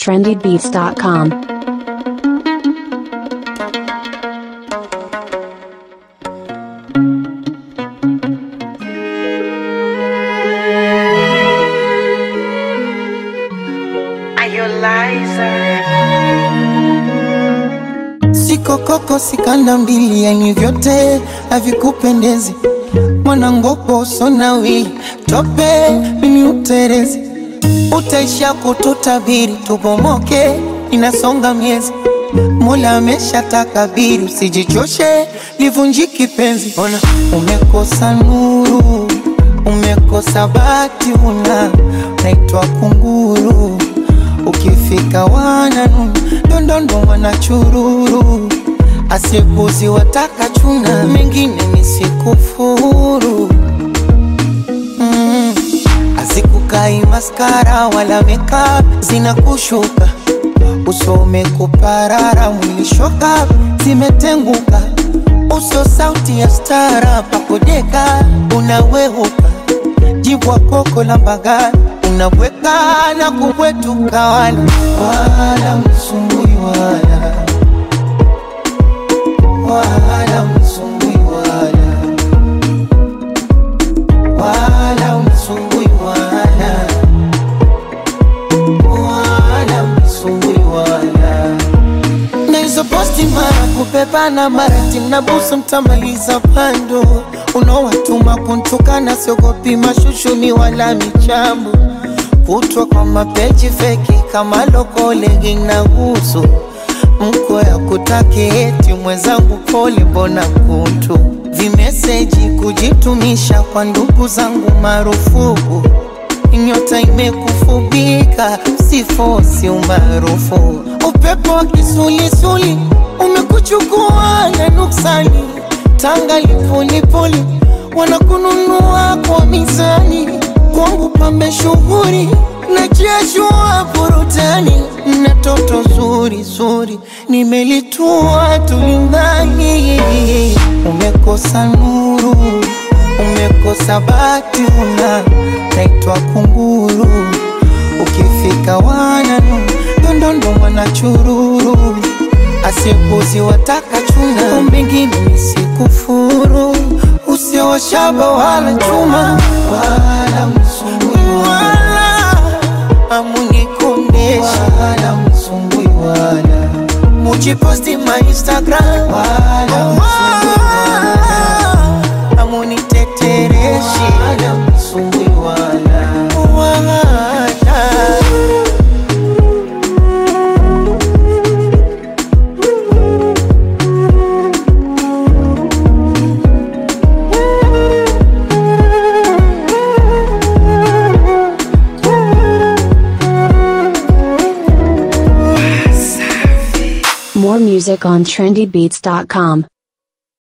trendybeats.com. Siko koko sikanda mbili, yani vyote havikupendezi. Mwanangopo usonawi tope, mimi uterezi, utaisha kututabiri, tubomoke, inasonga miezi. Mola amesha takabiri, usijichoshe, livunjiki penzi. Ona umekosa nuru, umekosa bati, una naitwa kunguru ukifika wananu ndondondo wanachururu asipuzi wataka chuna mengine nisikufuru mm. azikukai maskara wala makeup zinakushuka usome kuparara mwili shoka zimetenguka uso sauti ya stara pakodeka unaweuka jibwa koko la mbagani unabweka na kubwetuka wala wala msumbui wala wala msumbui wala wala msumbui wala wala msumbui wala na hizo posti mara kupepana mara timnabusu mtamaliza pando unaowatuma kuntukana siogopi mashushuni wala michambo kutwa kwa mapeji feki kama lokolegi na gusu mko ya kutaki eti mwenzangu pole mbona kuntu vimeseji kujitumisha kwa ndugu zangu marufuku nyota imekufubika sifosi umaarufu upepo wa kisulisuli umekuchukua na nuksani tanga lipulipuli wanakununua kwa mizani kwangu pambe shughuri na jeshua burutani na toto zuri zuri nimelitua tulindani umekosa nuru umekosa bati una naitwa kunguru ukifika wananu ndondondo mwanachururu asipuzi wataka chuna mbingine nisikufuru usiowashaba wala chuma wala msumbui wala amunikondesha wala msumbui wala mujiposti ma instagram wala msumbui wala amunitetereshi wala msumbui wala wala More music on trendybeats.com.